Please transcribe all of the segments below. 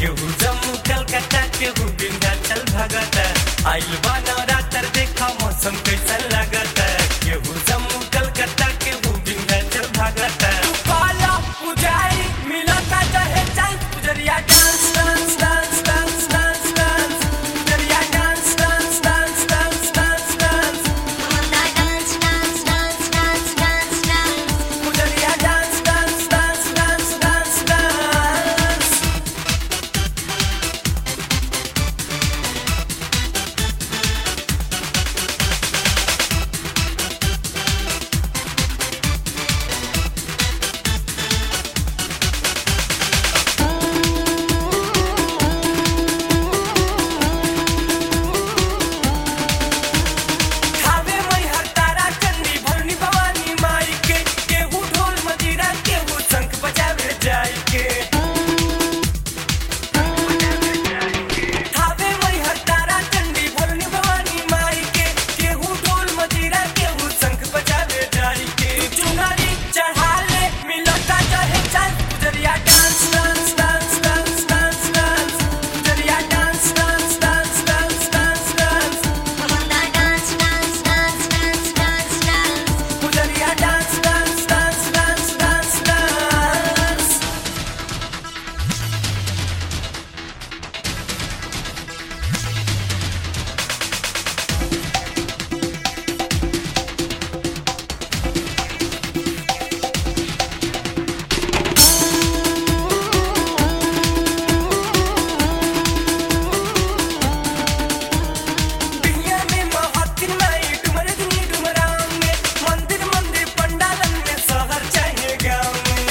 केहू जम्मू कलकत्ता केहू विंध्याचल भगता आइल बा नवरात्र देखा मौसम कैसन लगता केहू जम्मू कलकत्ता केहू विंध्याचल भगता तू काला पुजारी मिलता चाहे चांद पुजरिया dance dance dance dance dance dance पुजरिया dance dance dance dance dance dance Dance, dance, dance, dance, dance, dance. पुजरिया dance dance dance dance dance dance खावे मई हर तारा चंडी भरनी भवानी माई के केहू ढोल मजीरा केहू शंख बजावे जाई के खावे मई हर तारा चंडी भरनी भवानी माई के केहू ढोल मजीरा केहू शंख बजावे जाई के चुनरी चढ़ा ले मिलता चाहे चांद पुजरिया dance dance dance dance dance dance पुजरिया dance dance dance dance dance dance Dance, dance, dance, dance, dance, dance. पुजरिया dance dance dance dance dance dance दुनिया में महातिन माई डुमर दुनी डुमराम में मंदिर मंदिर पंडालन में शहर चाहे गाँव में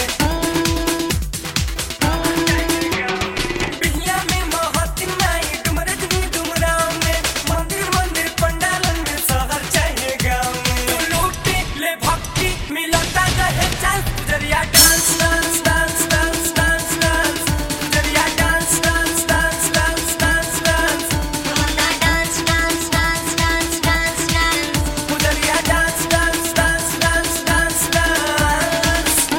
दुनिया में महातिन माई डुमर दुनी डुमराम में मंदिर मंदिर पंडालन में शहर चाहे गाँव में तू लूटे ले भक्ति मिलता रहे चांस पुजरिया dance dance dance dance dance dance पुजरिया dance dance dance dance dance dance Dance, dance, dance, dance, dance, dance. पुजरिया dance dance dance dance dance dance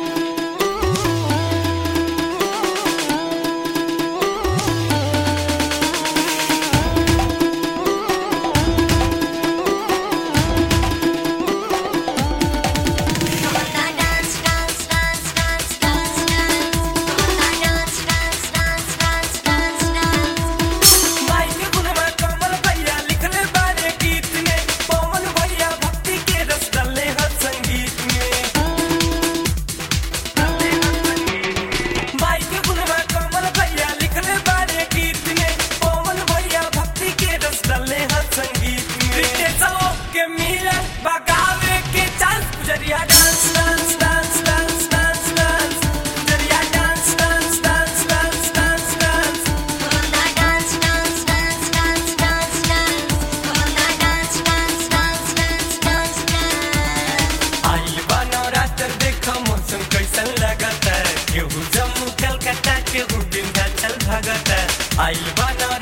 Dance, dance, dance, dance, dance, dance. Dance, dance, dance, dance, dance, dance. माई के गुणवा कमल भैया लिखले बारे गीत में पवन भैया भक्ति के रस डाले हर संगीत में माई के गुणवा कमल भैया लिखले बारे गीत में पवन भैया भक्ति के रस डाले हर संगीत में रितेशों के मिलन बगावे के चांस पुजरिया dance dance dance dance dance dance पुजरिया dance dance dance dance dance dance Dance, dance, dance, dance, dance, dance. Dance, dance, dance, dance, dance, dance. आइल बा नवरात्र देखा मौसम कैसन लगता केहू जम्मू कलकत्ता केहू विंध्याचल भगता आइल बा नवरात्र